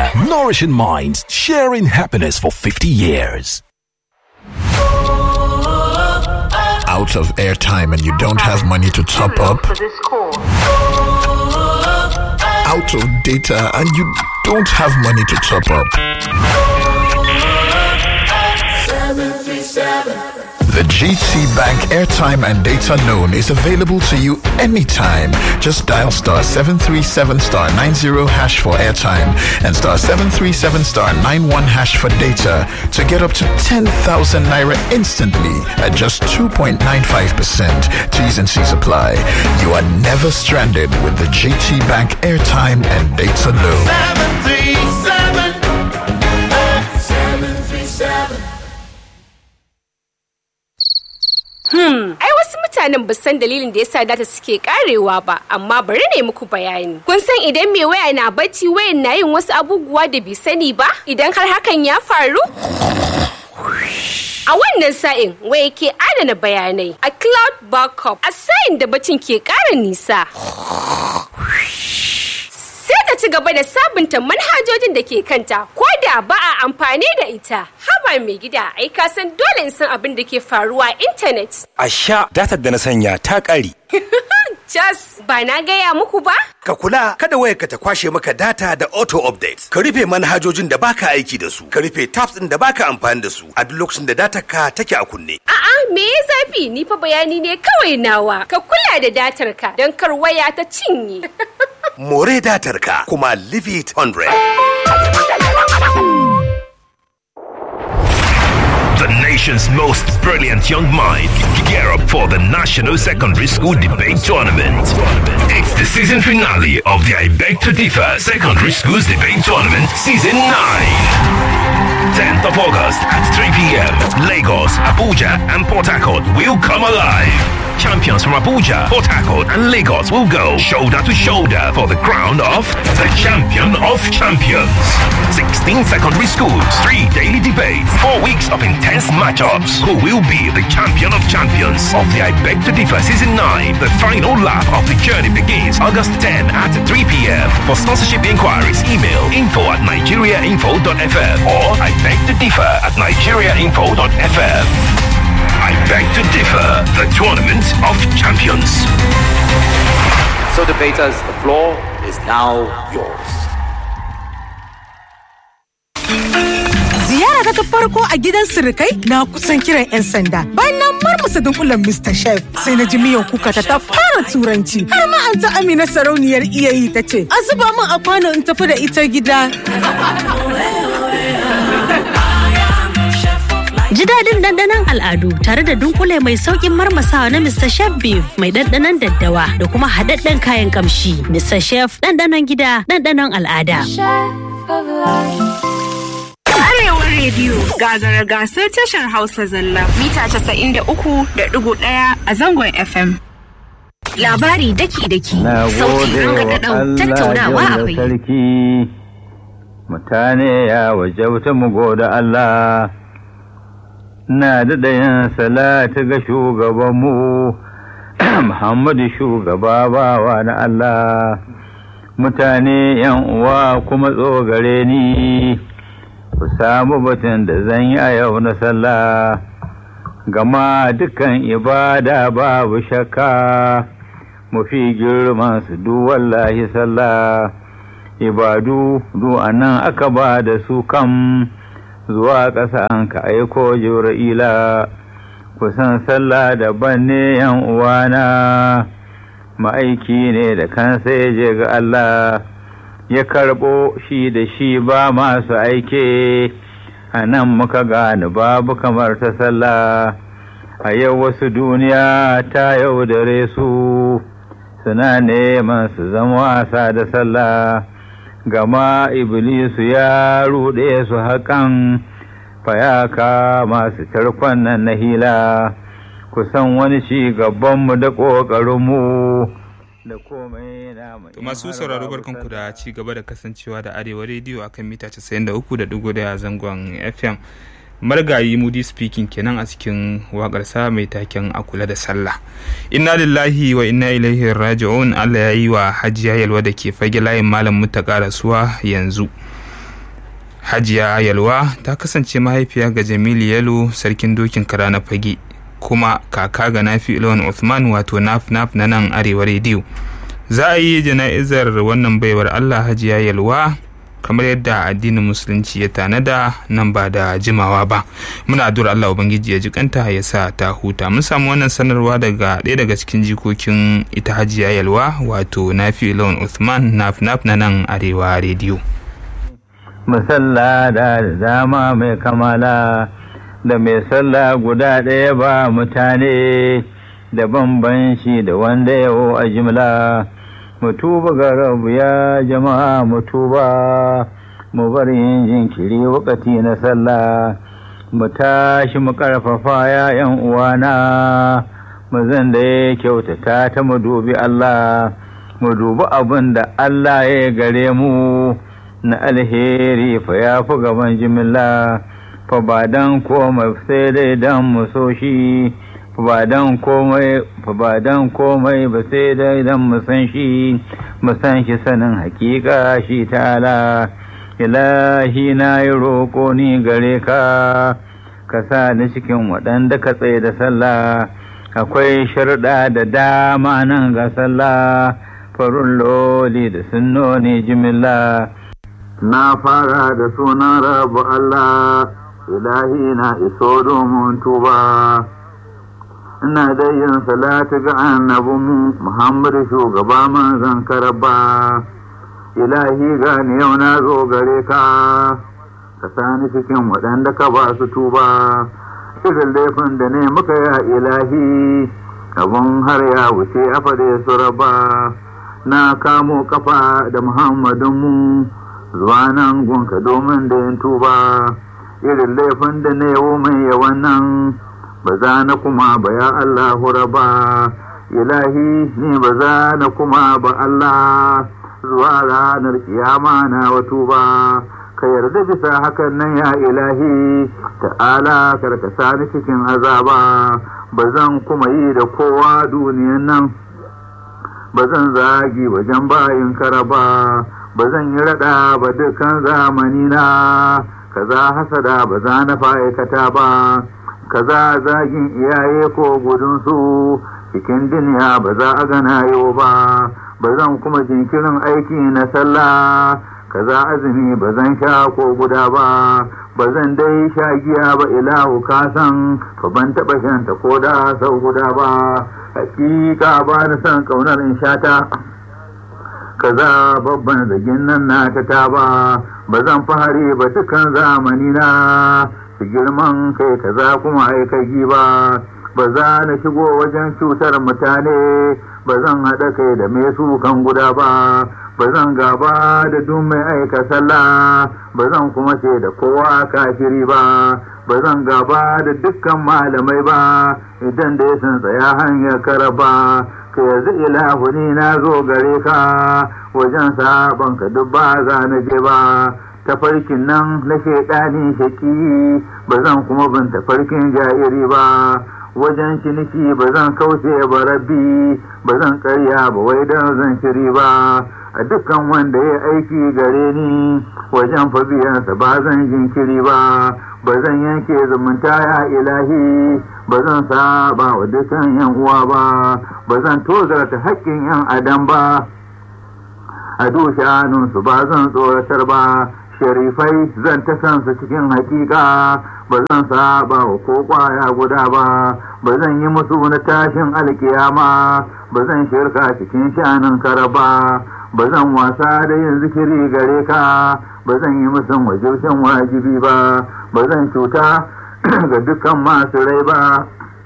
Nourishing minds, sharing happiness for 50 years. Out of airtime and you don't have money to top up. Out of data and you don't have money to top up. The GT Bank airtime and data loan is available to you anytime. Just dial star 737 star 90 hash for airtime and star 737 star 91 hash for data to get up to 10,000 naira instantly at just 2.95%. T's and C's apply. You are never stranded with the GT Bank airtime and data loan. 737 737 Hmm, ai wasu mutanen ba san dalilin da yasa data suke karewa ba, amma bari ne muku bayani. Kun san idan mai waya na bacci wayan na yin wasu abubuwa da bai sani ba? Idan har hakan ya faru? A wannan sa'in waya ke adana bayanai a cloud backup a sa'in da bacin ke ƙara nisa. Sai ta ci gaba da sabunta manhajojin da ke kanta ko da ba a amfani da ita. Haba mai gida ai ka san dole in san abin da ke faruwa a intanet. A sha datar da na sanya ta ƙare. Jas ba na gaya muku ba? Ka kula kada wayarka ta kwashe maka data da auto update. Ka rufe manhajojin da baka aiki da su. Ka rufe tabs ɗin da baka amfani da su a duk lokacin da datar ka take a kunne. A'a me ya zafi ni fa bayani ne kawai nawa. Ka kula da datar ka don kar waya ta cinye. More datar ka kuma leave it 100. The nation's most brilliant young minds gear up for the National Secondary School Debate Tournament. It's the season finale of the I Beg to Differ Secondary Schools Debate Tournament Season 9. 10th of August at 3 p.m. Lagos, Abuja, and Port Harcourt will come alive. Champions from Abuja, Port Harcourt, and Lagos will go shoulder to shoulder for the crown of the champion of champions. 16 secondary schools, three daily debates, four weeks of intense matchups. Who will be the champion of champions of the I Beg to Differ Season 9? The final lap of the journey begins August 10 at 3 p.m. For sponsorship inquiries, email info at nigeriainfo.fm or I beg to differ at nigeriainfo.fm. I beg to differ, the tournament of champions. So, debaters, the floor is now yours. Ziyara ta farko a gidan sirikai na kusan kiran 'yan sanda. Bayan na marmasa dunkulen Mr. Chef sai na ji miyan kuka ta ta fara turanci. Har ma an ta Amina sarauniyar iyayi ta ce, "A zuba min a kwano in tafi da ita gida." Ji daɗin ɗanɗanon al'adu tare da dunkule mai sauƙin marmasawa na Mr. Chef Beef mai ɗanɗanon daddawa da kuma haɗaɗɗen kayan ƙamshi. Mr. Chef ɗanɗanon gida ɗanɗanon al'ada. Arewa rediyo gagara gasar tashar Hausa zalla mita casa'in da uku da ɗigo ɗaya a zangon FM. Labari daki-daki, Na sauti gode wa rangadadau, Allah tattaunawa a jalla fai. sarki. Mutane ya wajauta mu gode Allah. Na daɗa yin salatu ga shugabanmu, Muhammadu shugaba bawa na Allah. Mutane yan uwa kuma tsogare ni, ku samu batun da zan yi a yau na sallah. Gama dukan ibada babu shakka. mafi girman su du wallahi sallah ibadu du anan aka ba da su kam zuwa ƙasa an ka aiko jibra'ila kusan sallah daban ne yan uwana ma'aiki ne da kansa ya je ga Allah ya karɓo shi da shi ba masu aike a nan muka gane babu kamar ta sallah a yau wasu duniya ta yaudare su suna neman su zama wasa da sallah gama iblisu ya ruɗe su haƙan fayaka masu tarkon nan na hila kusan wani ci gabanmu da ƙoƙarinmu da komai na To masu sauraro barkanku da ci gaba da kasancewa da Arewa rediyo akan mita 93.1 zangon FM. Margayi Moody speaking kenan a cikin waƙarsa mai taken a kula da sallah. Inna lillahi wa inna ilaihi raji'un Allah ya yi wa Hajiya Yalwa da ke fage layin malam mutaka rasuwa yanzu. hajiya yalwa ta kasance mahaifiya ga jamilu yalo sarkin dokin kara na fage kuma kaka ga nafi ilon Uthman wato naf naf na nan arewa rediyo za a yi jana'izar wannan baiwar allah hajiya yalwa kamar yadda addinin musulunci ya tanada nan ba da jimawa ba muna addu'ar Allah ubangiji ya ji kanta ya sa ta huta mun samu wannan sanarwa daga ɗaya daga cikin jikokin ita hajiya yalwa wato nafi lawan Uthman naf naf na nan arewa rediyo musalla da dama mai kamala da mai sallah guda ɗaya ba mutane da bambanci da wanda yawo a jimla mutuba ga rabu ya jama'a mutuba mu bar yin jinkiri wakati na sallah mu tashi mu karfafa ya yan uwana mu zan da ya kyautata ta mu dubi Allah mu dubi abin da Allah ya gare mu na alheri fa ya fi gaban jimilla fa ba dan komai sai dai dan mu so shi ba dan komai ba dan komai ba sai dai dan mu san shi mu san shi sanin hakika shi ta'ala ilahi na yi roƙo ni gare ka ka sa ni cikin waɗanda ka tsaye da sallah akwai sharɗa da dama nan ga sallah farun loli da sunnoni jimilla na fara da sunan rabu Allah ilahi na iso domin tuba ina da yin salatu ga annabin Muhammad shugaba manzon karaba ilahi gani yau na zo gare ka ka sani cikin waɗanda ka ba su tuba irin laifin da ne muka ya ilahi abun har ya wuce a fade su raba na kamo kafa da muhammadinmu zuwa nan gunka domin da yin tuba irin laifin da ne mai yawan nan ba za na kuma ba ya Allah raba ilahi ni ba za na kuma ba Allah zuwa ranar kiyama na wato ba ka yarda bisa hakan nan ya ilahi ta'ala karkasa ni cikin azaba ba zan kuma yi da kowa duniyan nan ba zan zagi wajen bayin karaba ba zan yi rada ba dukkan zamani na kaza hasada ba za na fa'aikata ba kaza zagin iyaye ko gudunsu cikin duniya ba za a gana yau ba ba zan kuma jinkirin aiki na sallah kaza azumi ba zan sha ko guda ba ba zan dai sha giya ba ilahu kasan fa ban taɓa shanta ko da sau guda ba hakika ba na son ƙaunar in shata kaza babban zagin nan na ta ba ba zan fahari ba dukan zamani na su girman kai kaza kuma aikagi ba ba za na shigo wajen cutar mutane ba zan haɗa kai da mai sukan guda ba ba zan gaba da duk mai aika sallah ba zan kuma ce da kowa kafiri ba ba zan gaba da dukkan malamai ba idan da ya san tsaya hanyar karaba ka yanzu ilahu ni na zo gare ka wajen sabon ka duk ba za na je ba tafarkin nan na shaidani shaki ba zan kuma bin tafarkin jairi ba wajen ciniki ba zan kauce ba rabbi ba zan karya ba wai don zan shiri ba a dukkan wanda ya aiki gare ni wajen fabiyansa ba zan jinkiri ba ba zan yanke zumunta ya ilahi ba zan saba wa dukkan yan uwa ba ba zan tozarta haƙƙin yan adam ba a dushanunsu ba zan tsoratar ba sharifai zan ta kansu cikin hakika ba zan saba wa ko kwaya guda ba ba zan yi musu na tashin alkiyama ba zan shirka cikin shanin karaba ba zan wasa da yin zikiri gare ka ba zan yi musu wajibcin wajibi ba ba zan cuta ga dukkan masu rai ba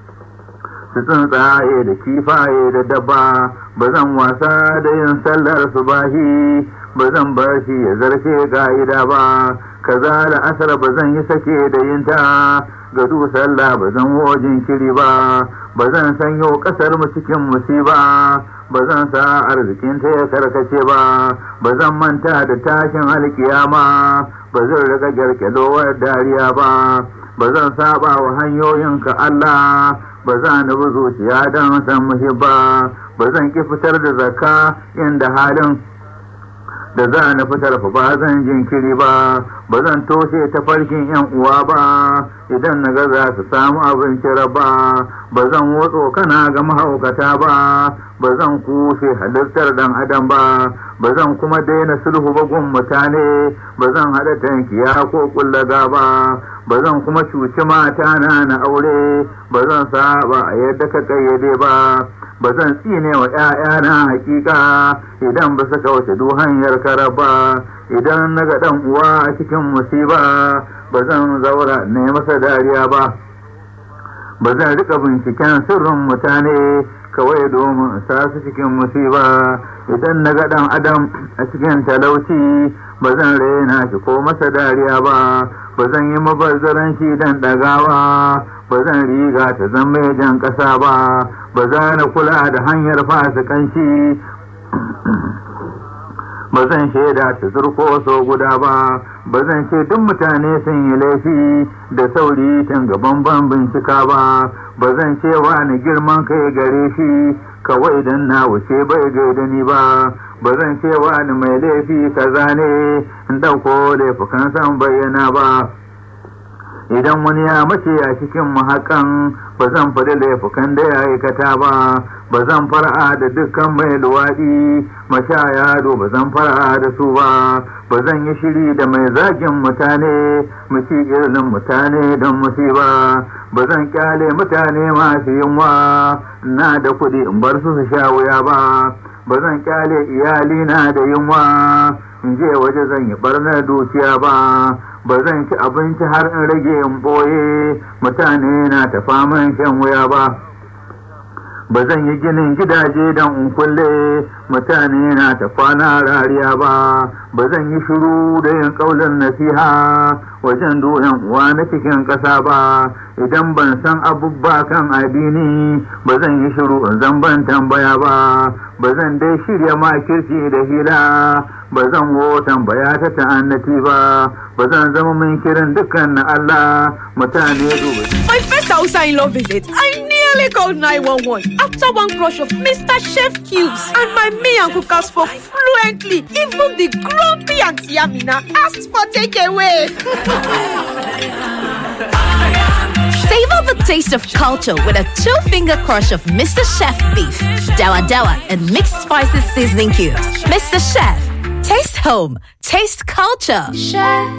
su tsuntsaye da kifaye da dabba ba zan wasa da yin sallar subahi ba zan bar shi ya zarce ga'ida ba kaza da asar ba zan yi sake da yin ta ga du sallah ba zan wojin kiri ba ba zan sanyo kasar mu cikin musiba ba zan sa arzikin ta ya karkace ba ba zan manta da tashin alkiyama ba zan riga gyarkyalowar dariya ba ba zan saba wa hanyoyinka Allah ba za ni bi zuciya don san muhibba ba zan ki fitar da zakka inda halin da za na fitar fa ba zan jinkiri ba ba zan toshe tafarkin yan uwa ba idan na ga za su samu abinci raba ba zan wotso kana ga mahaukata ba ba zan kushe halittar dan adam ba ba zan kuma daina sulhu ba gun mutane ba zan haɗa tankiya ko kullaga ba ba zan kuma cuci mata na na aure ba zan saba a yadda ka kayyade ba ba zan tsine wa ‘ya'yana hakika idan ba su kauce du hanyar karaba idan na ga ɗan uwa a cikin musiba ba zan zaura ne masa dariya ba ba zan rika binciken sirrin mutane kawai domin sa su cikin musiba idan na ga ɗan adam a cikin talauci ba zan raina shi ko masa dariya ba ba zan yi mabazzaran shi dan ɗagawa ba zan riga ta zama jan ƙasa ba ba za na kula da hanyar fasikanci ba zan shaida ta zurko so guda ba ba zan ce duk mutane sun yi laifi da sauri tun gaban ban bincika ba ba zan ce ni girman kai gare shi kawai dan na wuce bai gaida ni ba ba zan ce ni mai laifi kaza ne in ɗauko laifukan san bayyana ba idan wani ya mace a cikin mahakan ba zan faɗi laifukan da ya aikata ba ba zan fara da dukkan mai luwaɗi mashaya do ba zan fara da su ba ba zan yi shiri da mai zagin mutane muci irin mutane don musiba ba zan kyale mutane masu yunwa na da kuɗi in bar su su sha wuya ba ba zan kyale iyalina da yunwa in je waje zan yi barnar dukiya ba ba zan ci abinci har in rage in ɓoye mutane na ta faman shan wuya ba ba zan yi ginin gidaje don in kulle mutane na ta kwana rariya ba ba zan yi shiru da yin ƙaunar nasiha wajen doyan uwa na cikin ƙasa ba idan ban san abubba kan addini ba zan yi shiru in zan ban tambaya ba ba zan dai shirya makirci da hila ba zan wo tambaya ta ta'annati ba ba zan zama min kirin dukkan na Allah mutane duba. My first Hausa in law visit, I nearly called 911 after one crush of Mr. Chef Cubes and my me and cookers spoke fluently. Even the grumpy Auntie Amina asked for takeaway. Savor the taste of culture with a two-finger crush of Mr. Chef beef, dawa dawa, and mixed spices seasoning cubes. Mr. Chef, taste home, taste culture. Chef.